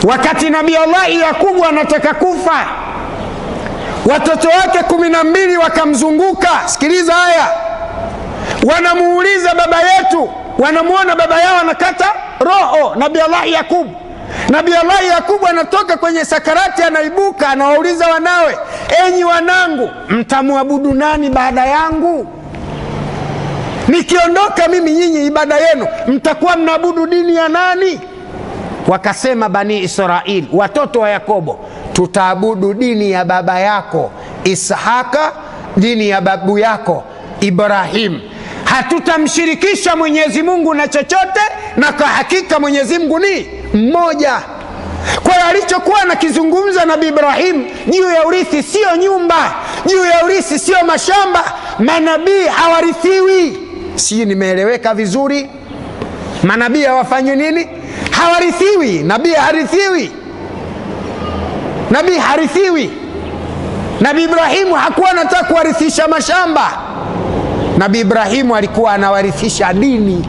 wakati nabii allahi yakubu anataka kufa watoto wake kumi na mbili wakamzunguka sikiliza haya wanamuuliza baba yetu wanamwona baba yao anakata roho nabii allahi yakubu nabii allahi yakubu anatoka kwenye sakarati anaibuka anawauliza wanawe enyi wanangu mtamwabudu nani baada yangu nikiondoka mimi nyinyi ibada yenu mtakuwa mnaabudu dini ya nani wakasema bani israili watoto wa yakobo tutaabudu dini ya baba yako ishaka dini ya babu yako ibrahim hatutamshirikisha mwenyezi mungu na chochote na kwa hakika mwenyezi mungu ni mmoja kwa hiyo alichokuwa anakizungumza nabi ibrahim juu ya urithi sio nyumba juu ya urithi sio mashamba manabii hawarithiwi sijui nimeeleweka vizuri manabii hawafanywi nini hawarithiwi nabii harithiwi nabii harithiwi nabii ibrahimu hakuwa anataka kuwarithisha mashamba nabii ibrahimu alikuwa anawarithisha dini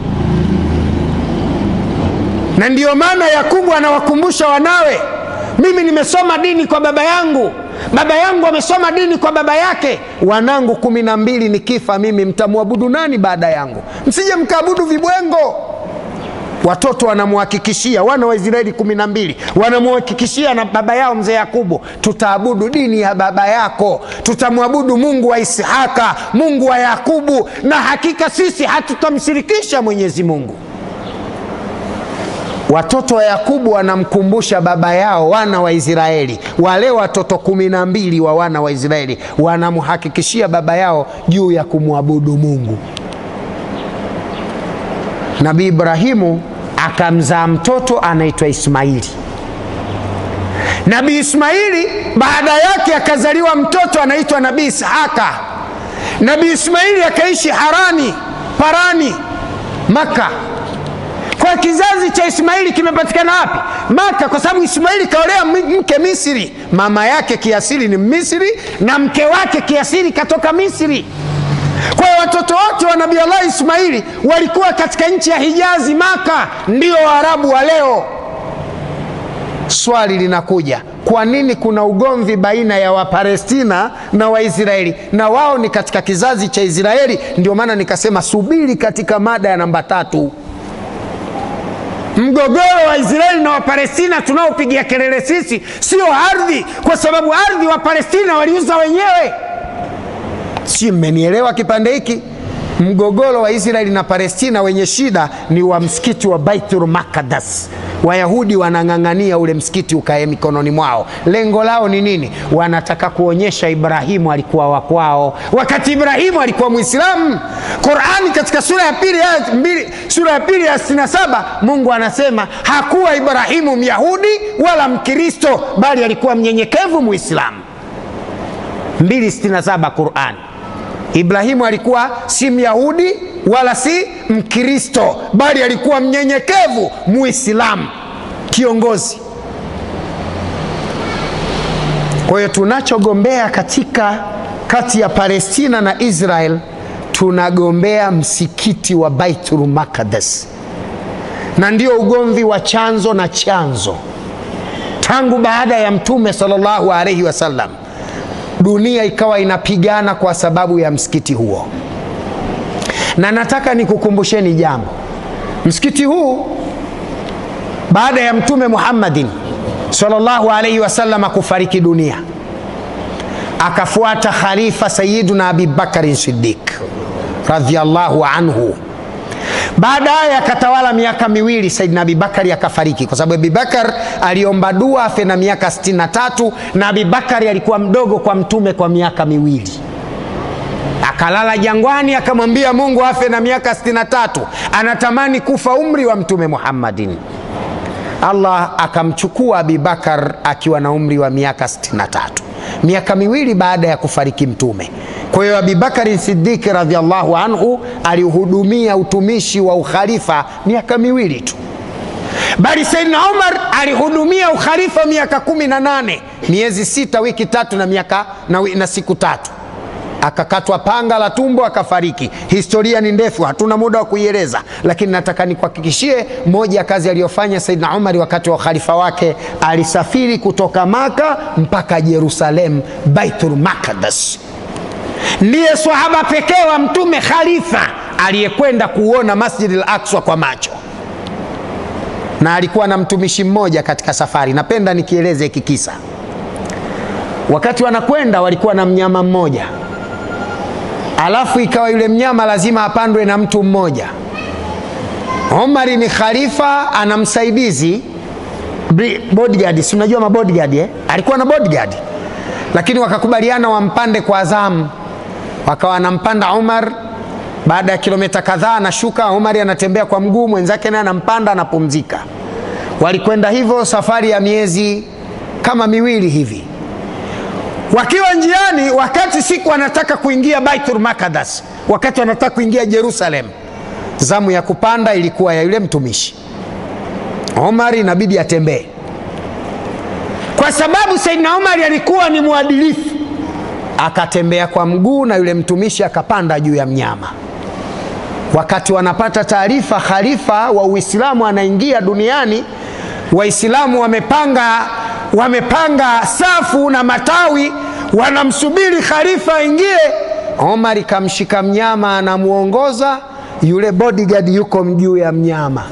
na ndiyo maana yakubu anawakumbusha wanawe mimi nimesoma dini kwa baba yangu baba yangu amesoma dini kwa baba yake wanangu kumi na mbili nikifa mimi mtamwabudu nani baada yangu msije mkaabudu vibwengo watoto wanamhakikishia wana wa israeli kumi na mbili wanamhakikishia na baba yao mzee yakubu tutaabudu dini ya baba yako tutamwabudu mungu wa ishaka mungu wa yakubu na hakika sisi hatutamshirikisha mwenyezi mungu watoto wa yakubu wanamkumbusha baba yao wana wa israeli wale watoto kumi na mbili wa wana wa israeli wanamhakikishia baba yao juu ya kumwabudu mungu nabii ibrahimu akamzaa mtoto anaitwa ismaili nabii ismaili baada yake akazaliwa mtoto anaitwa nabii ishaka nabii ismaili akaishi harani parani maka kwa kizazi cha ismaili kimepatikana wapi maka kwa sababu ismaili kaolea mke misri mama yake kiasili ni misri na mke wake kiasili katoka misri kwa hiyo watoto wote wa nabii allah ismaili walikuwa katika nchi ya hijazi maka ndio waarabu wa leo swali linakuja kwa nini kuna ugomvi baina ya wapalestina na waisraeli na wao ni katika kizazi cha israeli ndio maana nikasema subiri katika mada ya namba tatu mgogoro wa israeli na wapalestina tunaopigia kelele sisi sio ardhi kwa sababu ardhi wa palestina waliuza wenyewe si mmenielewa kipande hiki mgogoro wa israeli na palestina wenye shida ni wa msikiti wa baitul makadas wayahudi wanang'ang'ania ule msikiti ukae mikononi mwao lengo lao ni nini wanataka kuonyesha ibrahimu alikuwa wakwao wakati ibrahimu alikuwa mwislamu qurani katika sura ya pili ya mbili, sura ya pili ya 67 mungu anasema hakuwa ibrahimu myahudi wala mkristo bali alikuwa mnyenyekevu mwislamu 267 qurani ibrahimu alikuwa si myahudi wala si mkristo bali alikuwa mnyenyekevu muislamu kiongozi kwa hiyo tunachogombea katika kati ya palestina na israel tunagombea msikiti wa baitul makadas na ndio ugomvi wa chanzo na chanzo tangu baada ya mtume salllahu alaihi wasallam dunia ikawa inapigana kwa sababu ya msikiti huo na nataka nikukumbusheni jambo msikiti huu baada ya mtume muhammadin salllahu alaihi wasalama kufariki dunia akafuata khalifa sayiduna abibakarin sidik radiallahu anhu baadaye akatawala miaka miwili saidina abibakari akafariki kwa sababu abibakar aliomba dua afe na miaka 63 na abibakari alikuwa mdogo kwa mtume kwa miaka miwili akalala jangwani akamwambia mungu afe na miaka 63 anatamani kufa umri wa mtume muhammadin allah akamchukua abibakar akiwa na umri wa miaka 63 miaka miwili baada ya kufariki mtume kwa hiyo abibakari sidiki radiallahu anhu alihudumia utumishi wa ukhalifa miaka miwili tu bali saidna umar alihudumia ukhalifa miaka kumi na nane miezi sita wiki tatu na miaka na, na siku tatu akakatwa panga la tumbo akafariki. Historia ni ndefu, hatuna muda wa kuieleza, lakini nataka nikuhakikishie moja ya kazi aliyofanya Saidina Umar wakati wa ukhalifa wake, alisafiri kutoka Maka mpaka Jerusalem, Baitul Maqdis. Ndiye swahaba pekee wa Mtume khalifa aliyekwenda kuona Masjid al-Aqsa kwa macho, na alikuwa na mtumishi mmoja katika safari. Napenda nikieleze hiki kisa. Wakati wanakwenda walikuwa na mnyama mmoja, alafu ikawa yule mnyama lazima apandwe na mtu mmoja. Omari ni khalifa, ana msaidizi bodyguard, si unajua mabodyguard eh? Alikuwa na bodyguard, lakini wakakubaliana wampande kwa zamu, wakawa anampanda Umar. Baada ya kilomita kadhaa anashuka, Umari anatembea kwa mguu, mwenzake naye anampanda, anapumzika. Walikwenda hivyo safari ya miezi kama miwili hivi wakiwa njiani, wakati siku wanataka kuingia Baitul Maqdis, wakati wanataka kuingia Jerusalem, zamu ya kupanda ilikuwa ya yule mtumishi Omar, inabidi atembee kwa sababu Saidina Omar alikuwa ni mwadilifu, akatembea kwa mguu na yule mtumishi akapanda juu ya mnyama. Wakati wanapata taarifa khalifa wa Uislamu anaingia duniani, Waislamu wamepanga wamepanga safu na matawi wanamsubiri khalifa aingie. Omar kamshika mnyama anamwongoza, yule bodyguard yuko juu ya mnyama.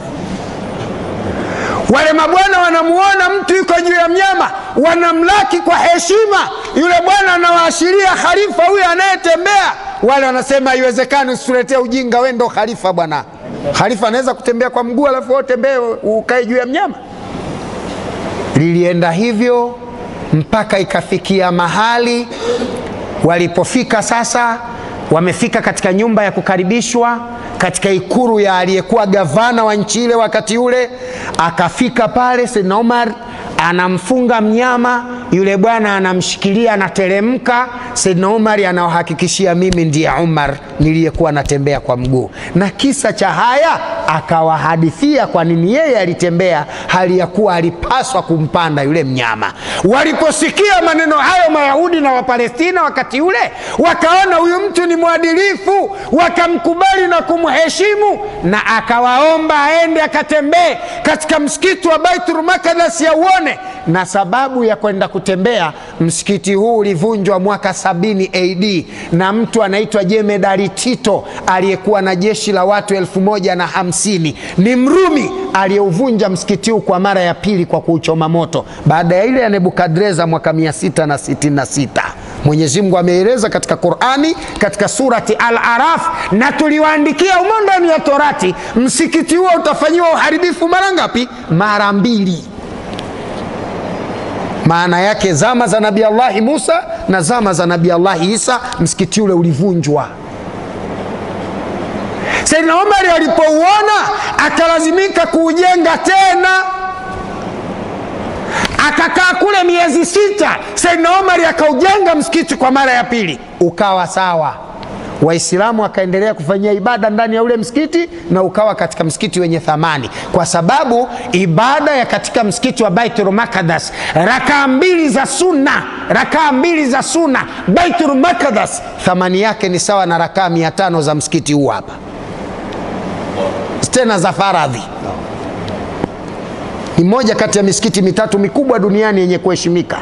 Wale mabwana wanamuona mtu yuko juu ya mnyama, wanamlaki kwa heshima. Yule bwana anawaashiria khalifa huyo anayetembea. Wale wanasema haiwezekani, usituletee ujinga, we ndo khalifa bwana. Khalifa anaweza kutembea kwa mguu alafu wewe utembee ukae juu ya mnyama? Lilienda hivyo mpaka ikafikia mahali walipofika sasa, wamefika katika nyumba ya kukaribishwa katika ikuru ya aliyekuwa gavana wa nchi ile wakati ule. Akafika pale, Saidna Omar anamfunga mnyama yule, bwana anamshikilia, anateremka. Saidna Omar anawahakikishia, mimi ndiye Umar niliyekuwa natembea kwa mguu, na kisa cha haya akawahadithia kwa nini yeye alitembea hali ya kuwa alipaswa kumpanda yule mnyama. Waliposikia maneno hayo Mayahudi na Wapalestina wakati ule wakaona huyu mtu ni mwadilifu, wakamkubali na kumheshimu, na akawaomba aende akatembee katika msikiti wa Baitul Maqdis auone. Na sababu ya kwenda kutembea, msikiti huu ulivunjwa mwaka sabini AD na mtu anaitwa Jemedari Tito aliyekuwa na jeshi la watu elfu moja na hamsini. Ni Mrumi aliyeuvunja msikiti huu kwa mara ya pili kwa kuuchoma moto baada ya ile ya Nebukadreza mwaka 666. Mwenyezi Mungu ameeleza katika Qurani katika surati Al-Araf, na tuliwaandikia umo ndani ya Torati, msikiti huo utafanyiwa uharibifu mara ngapi? Mara mbili. Maana yake zama za Nabii Allahi Musa na zama za Nabii Allahi Isa msikiti ule ulivunjwa. Saidina Omari alipouona akalazimika kuujenga tena, akakaa kule miezi sita. Saidina Omari akaujenga msikiti kwa mara ya pili, ukawa sawa. Waislamu wakaendelea kufanyia ibada ndani ya ule msikiti na ukawa katika msikiti wenye thamani, kwa sababu ibada ya katika msikiti wa Baitul Maqdis, rakaa mbili za sunna, rakaa mbili za sunna Baitul Maqdis, thamani yake ni sawa na rakaa mia tano za msikiti huu hapa, tena za faradhi. Ni moja kati ya misikiti mitatu mikubwa duniani yenye kuheshimika.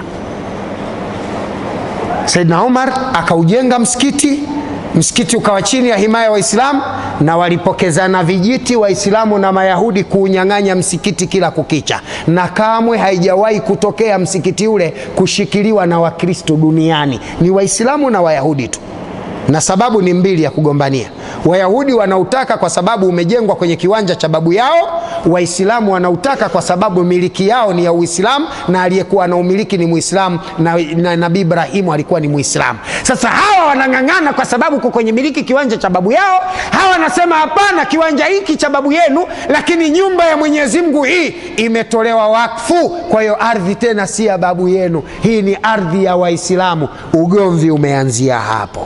Saidna Umar akaujenga msikiti msikiti ukawa chini ya himaya ya Waislamu na walipokezana vijiti Waislamu na Mayahudi kuunyang'anya msikiti kila kukicha, na kamwe haijawahi kutokea msikiti ule kushikiliwa na Wakristo duniani, ni Waislamu na Wayahudi tu, na sababu ni mbili ya kugombania. Wayahudi wanautaka kwa sababu umejengwa kwenye kiwanja cha babu yao. Waislamu wanautaka kwa sababu miliki yao ni ya Uislamu na aliyekuwa na umiliki ni Muislamu na, na Nabii Ibrahimu alikuwa ni Muislamu. Sasa hawa wanang'ang'ana kwa sababu uko kwenye miliki kiwanja cha babu yao. Hawa wanasema hapana, kiwanja hiki cha babu yenu, lakini nyumba ya Mwenyezi Mungu hii imetolewa wakfu, kwa hiyo ardhi tena si ya babu yenu, hii ni ardhi ya Waislamu. Ugomvi umeanzia hapo.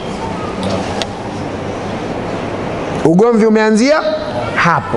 Ugomvi umeanzia hapo.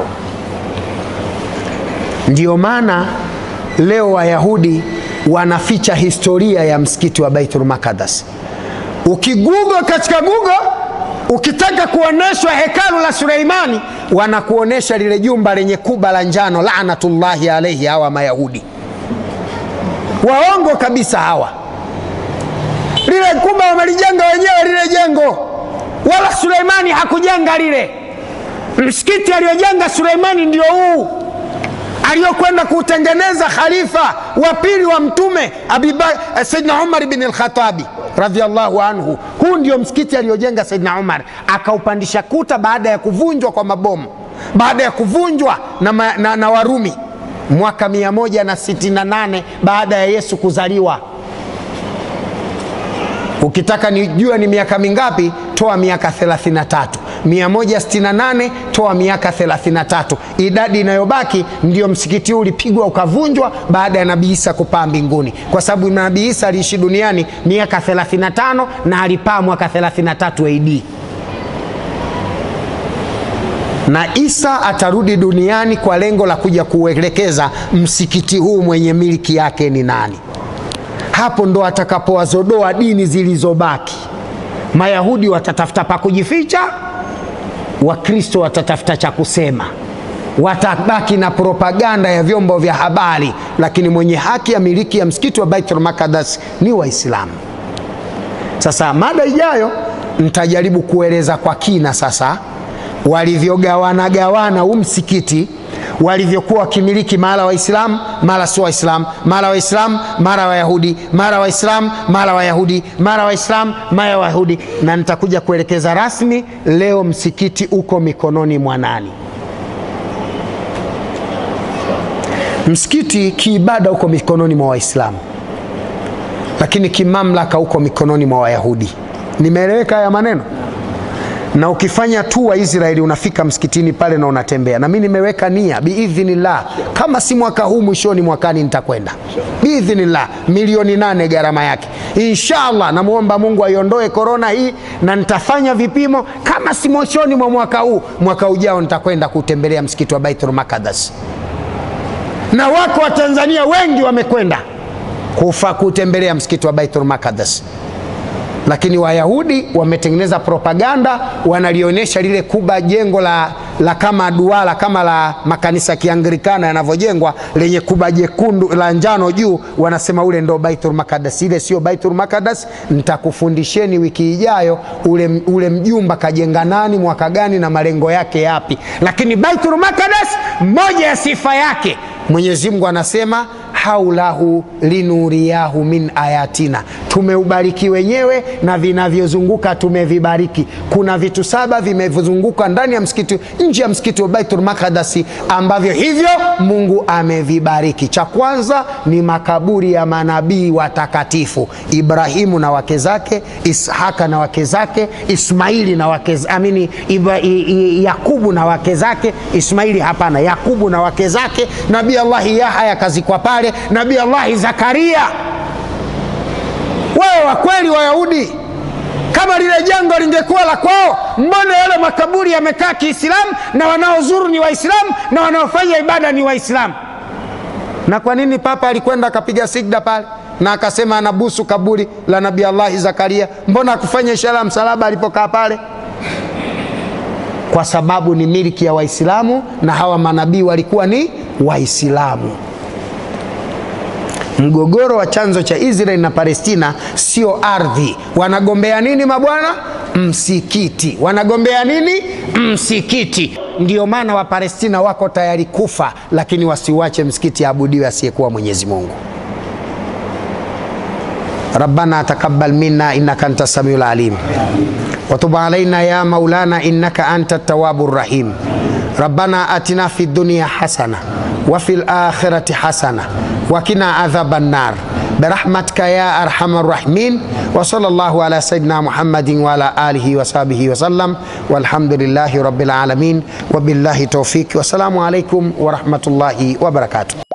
Ndiyo maana leo Wayahudi wanaficha historia ya msikiti wa Baitul Maqdis. ukigugo katika gugo ukitaka kuonyeshwa hekalu la suleimani wanakuonyesha lile jumba lenye kuba la njano lanatullahi alaihi hawa mayahudi waongo kabisa hawa lile kuba wamelijenga wenyewe lile jengo wala suleimani hakujenga lile msikiti aliyojenga suleimani ndio huu aliyokwenda kuutengeneza khalifa wa pili wa mtume saidna umar bni lkhatabi radiallahu anhu huu ndio msikiti aliyojenga saidna umar akaupandisha kuta baada ya kuvunjwa kwa mabomu baada ya kuvunjwa na, ma, na, na warumi mwaka 168 baada ya yesu kuzaliwa ukitaka nijua ni miaka mingapi toa miaka 33 168 toa miaka 33 idadi inayobaki ndio msikiti huu ulipigwa ukavunjwa baada ya nabii isa kupaa mbinguni kwa sababu nabii isa aliishi duniani miaka 35 na alipaa mwaka 33 ad na isa atarudi duniani kwa lengo la kuja kuelekeza msikiti huu mwenye miliki yake ni nani hapo ndo atakapowazodoa dini zilizobaki mayahudi watatafuta pa kujificha wakristo watatafuta cha kusema watabaki na propaganda ya vyombo vya habari lakini mwenye haki ya miliki ya msikiti wa baitul makadas ni waislamu sasa mada ijayo nitajaribu kueleza kwa kina sasa walivyogawanagawana huu msikiti walivyokuwa wakimiliki mara waislamu mara sio waislamu mara waislamu mara wayahudi mara waislamu mara wayahudi mara waislamu mara wayahudi na nitakuja kuelekeza rasmi leo msikiti uko mikononi mwa nani msikiti kiibada uko mikononi mwa waislamu lakini kimamlaka uko mikononi mwa wayahudi nimeeleweka haya maneno na ukifanya tu wa israeli unafika msikitini pale na unatembea na mi nimeweka nia biidhinillah kama si mwaka huu mwishoni mwakani nitakwenda biidhinillah milioni nane gharama yake inshallah namwomba mungu aiondoe korona hii na nitafanya vipimo kama si mwishoni mwa mwaka huu mwaka ujao nitakwenda kutembelea msikiti wa baitul makadas na wako watanzania wengi wamekwenda kufa kutembelea msikiti wa baitul makadas lakini wayahudi wametengeneza propaganda wanalionyesha lile kuba jengo la, la kama duara kama la makanisa ya kianglikana yanavyojengwa lenye kuba jekundu la njano juu wanasema ule ndo baitul makadas ile sio baitul makadas nitakufundisheni wiki ijayo ule, ule mjumba kajenga nani mwaka gani na malengo yake yapi lakini baitul makadas moja ya sifa yake mwenyezi mungu anasema haulahu linuriyahu min ayatina tumeubariki wenyewe na vinavyozunguka tumevibariki kuna vitu saba vimezunguka ndani ya msikiti nje ya msikiti wa baitul makadasi ambavyo hivyo mungu amevibariki cha kwanza ni makaburi ya manabii watakatifu ibrahimu na wake zake ishaka na wake zake ismaili na wake amini Ibra, i, i, yakubu na wake zake ismaili hapana yakubu na wake zake nabii allahi yahaya kazikwa pale nabii allahi zakaria wewe wa kweli wayahudi kama lile jengo lingekuwa la kwao mbona yale makaburi yamekaa kiislamu na wanaozuru ni waislamu na wanaofanya ibada ni waislamu na kwa nini papa alikwenda akapiga sigda pale na akasema anabusu kaburi la nabii allahi zakaria mbona akufanya ishara ya msalaba alipokaa pale kwa sababu ni miliki ya waislamu na hawa manabii walikuwa ni waislamu mgogoro wa chanzo cha israeli na palestina sio ardhi wanagombea nini mabwana msikiti wanagombea nini msikiti ndio maana wapalestina wako tayari kufa lakini wasiuache msikiti aabudiwe asiyekuwa mwenyezi mungu ربنا تقبل منا انك انت السميع العليم وتب علينا يا مولانا انك انت التواب الرحيم ربنا اتنا في الدنيا حسنه وفي الاخره حسنه وقنا عذاب النار برحمتك يا ارحم الراحمين وصلى الله على سيدنا محمد وعلى اله وصحبه وسلم والحمد لله رب العالمين وبالله توفيق والسلام عليكم ورحمه الله وبركاته